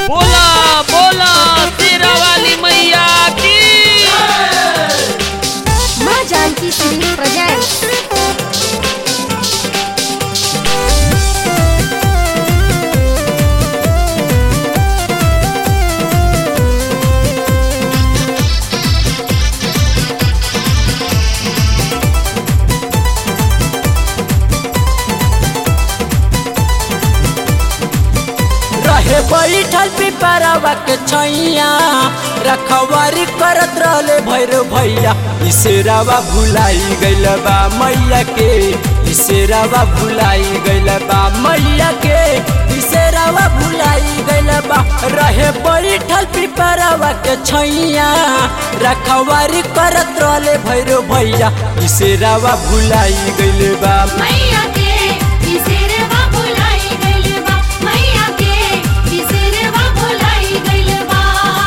बोला बोला तेरा वाली मैया की माँ जानकी श्री प्रेजेंट रहे बैठल पिपरवा के छैया रखवारी करत रहले भैरव भैया इसेरावा भुलाई गइल बा मैया के इसेरावा भुलाई गइल बा मैया के इसेरावा भुलाई गइल बा रहे बैठल पिपरवा के छैया रखवारी करत रहले भैरव भैया इसेरावा भुलाई गइल बा मैया के बिसरवा भुलाई गइल बा मैया के बिसरवा भुलाई गइल बा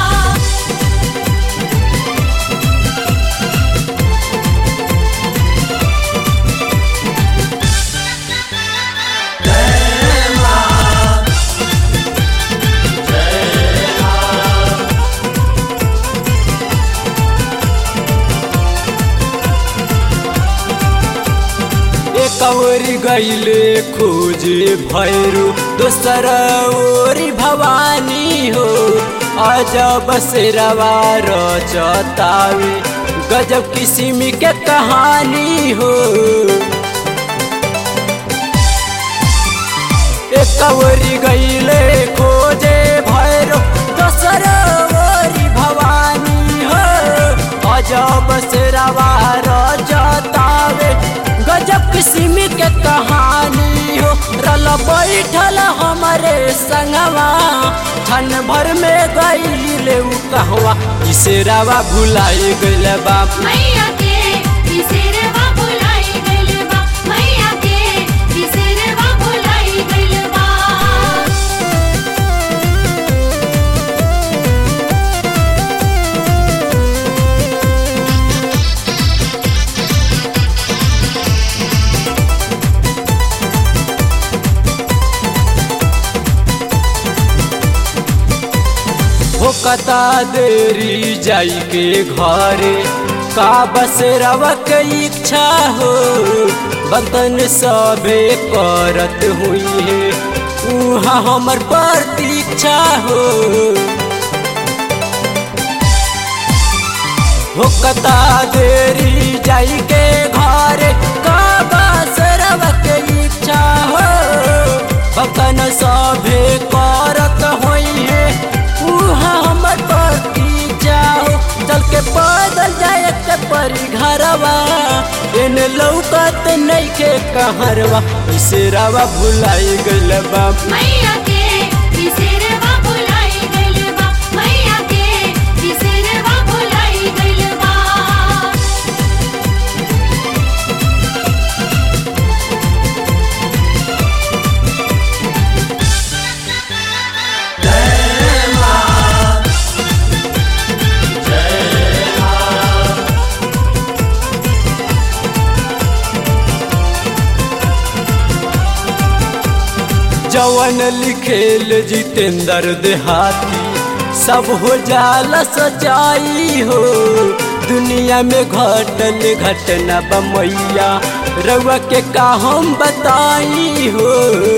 एक ओरी गईले खोजे भैरू दोसर ओरी भवानी हो अजब शेरवा रचतावे गजब किस्म के कहानी हो एक ओरी गईले खोजे भैरू दोसर ओरी भवानी हो अजब शेरवा रचतावे गजब किस्म के कहानी हो रल बैठल हमारे संगवा क्षण भर में गईले उ कहवा इसेरावा भुलाई गइल बा मैया के बिसरवा भुलाई गइल बा मैया के बिसरवा भुलाई गइल बा हो कता देरी जाई के घरे का बसेरावा के इच्छा हो बंधन सबे करत हुई है उहाँ हमर प्रतीक्षा हो हो कता देरी जाई के घरे का बसेरावा के इच्छा हो बंधन सबे करत हुई है उहाँ हमर प्रतीक्षा हो चल के पैदल जाए के परी घरवा इन लौकत नइखे कहरवा इसेरावा भुलाई गइल बा मैया के बिसरवा भुलाई गइल बा मैया के बिसरवा भुलाई गइल बा जवन लिखेल जितेंद्र देहाती सब हो जाला सच्चाई हो दुनिया में घटल घटना बमैया रउआ के का हम बताई हो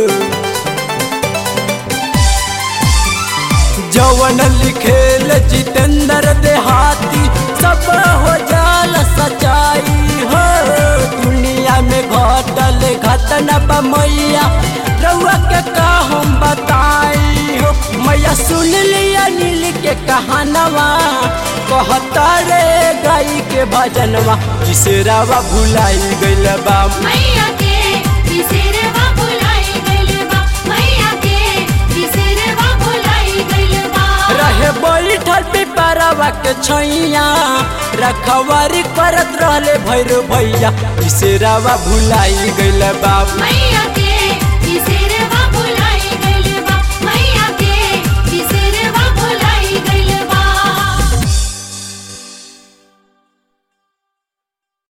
जवन लिखेल जितेंद्र देहाती सब हो जाला सच्चाई हो दुनिया में घटल घटना बमैया रउआ के का हम बताई हो मैया सुन लिया नील के कहानवा कहता रे गाई के भजनवा किसेरावा भुलाई गइल बा मैया के बिसरवा भुलाई गइल बा मैया के बिसरवा भुलाई गइल बा रहे बैठल पिपरवा के छैया रखवारी करत रहले भैरव भैया किसेरावा भुलाई गइल बा मैया के बिसरवा